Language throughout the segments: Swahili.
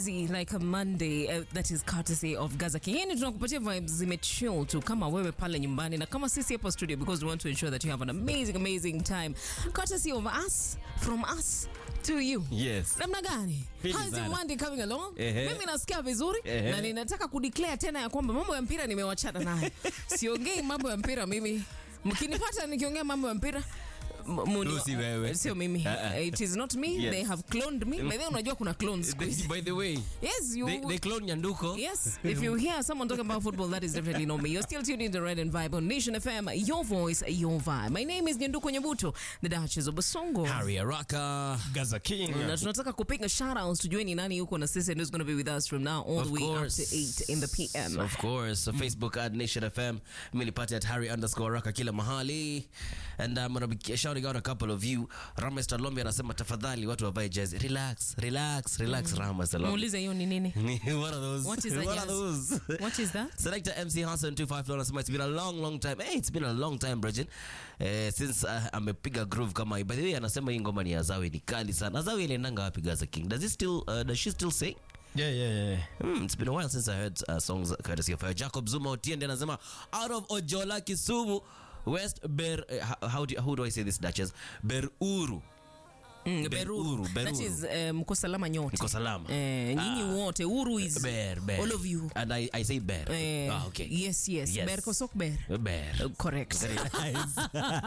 easy like a Monday uh, that is courtesy of Gaza King. Yani tunakupatia vibes zimechill tu kama wewe pale nyumbani na kama sisi hapa studio because we want to ensure that you have an amazing amazing time courtesy of us from us to you. Yes. Namna gani? Fiti How's your sana. Monday coming along? Ehe. Mimi nasikia vizuri Ehe. na ninataka kudeclare tena ya kwamba mambo ya mpira nimewachana nayo. Siongei mambo ya mpira mimi. Mkinipata nikiongea mambo ya mpira m- muni- Tu si wewe. Sio mimi. Uh-uh. It is not me. Yes. They have cloned me. By the way, unajua kuna clones siku hizi. By the way, Yes, you they, they clone Nyanduko. Yes, if you hear someone talking about football, that is definitely not me. You're still tuned in to Red and Vibe on Nation FM. Your voice, your vibe. My name is Nyanduko Nyabuto, the Duchess of Basongo. Harry Araka. Gaza King. Na tunataka kupiga shoutouts tujue ni nani yuko na sisi and who's going to be with us from now all Of the way course. up to 8 in the PM. Of course. So Facebook at Nation FM. Milipati at Harry underscore Araka kila mahali. And I'm going to be shouting out a couple of you. Rames Talombi anasema tafadhali watu wavae jezi. Relax, relax, relax Rames Talombi. Muulize hiyo ni nini? What are those? What is a What jazz? are those? What is that? Selector MC Hassan 254 anasema it's been a long long time. Hey, it's been a long time Bridget. Eh, since uh, amepiga groove kama hii. By the way anasema hii ngoma ni ya Azawi ni kali sana. Azawi iliendanga wapi Gaza King? Does he still uh, does she still sing? Yeah, yeah, yeah. Hmm, it's been a while since I heard uh, songs courtesy of her. Jacob Zuma Otiende anasema out of Ojola Kisumu West Ber uh, how, how do you, how do I say this Duchess? Beruru. Mm, Beruru, That Beruru. is eh, mko salama nyote. Niko salama. Eh, nyinyi wote. Uru is Ber, Ber. all of you. And I, I say Ber. Eh, ah, okay. Yes, yes. Yes. Ber kosok ber. Ber. Uh, Correct. Very nice.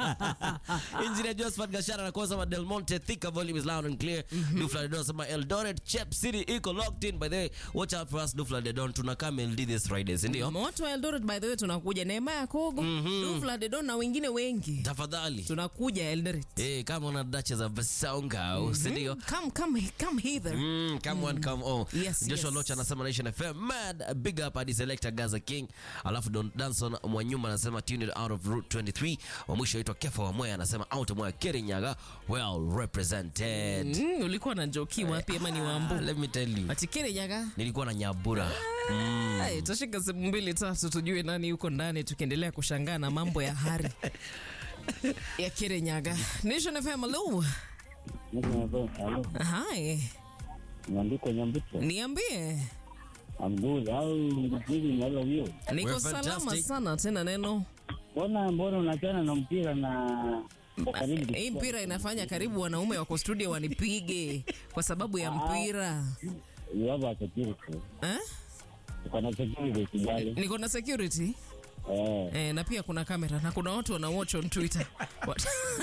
Engineer Josephat Gashara na kwanza Del Monte Thika volume is loud and clear. Dufla Dedon sema Eldoret Chep City iko locked in by the way. Watch out for us Dufla Dedon tunakaa MLD this Friday, si ndio? moto wa Eldoret by the way tunakuja Neema ya Kogo Dufla Dedon na wengine wengi Tafadhali. tunakuja Eldoret Eh, kama una dacha za Basonga, si ndio? come come come hither Mm, come on, come on. Yes, Joshua yes. Locha anasema Nation FM mad big up hadi selector Gaza King. Alafu Don Danson Mwanyuma anasema tuned out of route 23. Wa mwisho aitwa Kefa wa Moya anasema out Moya Kirinyaga well represented. mm, ulikuwa na joki wapi ama ni Ah, wambu let me tell you. atikere nyaga Nilikuwa na Nyabura. Ay, tashika sehemu mbili tatu tujue nani yuko ndani tukiendelea kushangaa na mambo ya hari ya Kirinyaga. Nation FM, hello. Hi. Nyandiko Nyambuto. Niambie. I'm good. How living all of you? Niko We're salama fantastic. sana tena neno. Mbona mbona unachana na mpira na uko karibu Hii mpira inafanya karibu wanaume wako studio wanipige kwa sababu ya mpira. you have a security. Eh? Uko na security kijali. Niko na security Eh, eh, na pia kuna kamera na kuna watu wana watch on Twitter. What?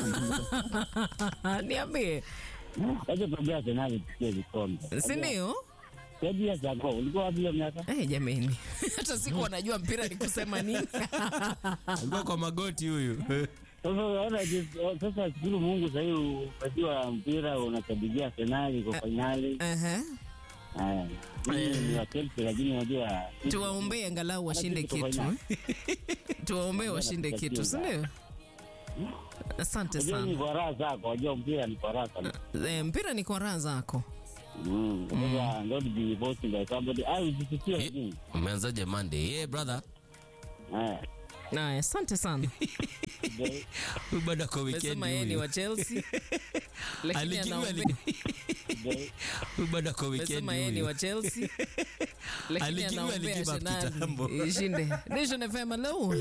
Niambie, acha tuambia Arsenal tuchukue vikombe. si ndio? Saidi ya Zago, ulikuwa wapi hiyo miaka? Eh, jameni, hata siku wanajua mpira ni kusema nini. Alikuwa kwa magoti huyu. Sasa unaona jinsi- sasa shukuru Mungu sasa hivi umejua mpira unashabikia Arsenal iko finali. Ehe. Eh. Mimi ni wa Chelsea lakini unajua Tuwaombee angalau washinde kitu. eh? Tuwaombee washinde kitu, si ndio? Asante unajua ni sana. kwa raha zako, unajua mpira ni kwa raha sana. Eh, mpira ni kwa raha zako. Mm. Sasa not be voted by somebody. Ah, usisikie lakini. Umeanzaje Monday? Yeah, brother. Eh. Naya, asante sana. Ndio. Huyu bado ako weekend Mesema yeye ni huyu. wa Chelsea. Lakini Alikiwa anaombea- Ndio. Huyu bado ako weekend Mesema yeye ni huyu. wa Chelsea. Lakini Alikiwa anaombea aligive up Arsenal kitambo. ishinde. Nation FM, hello.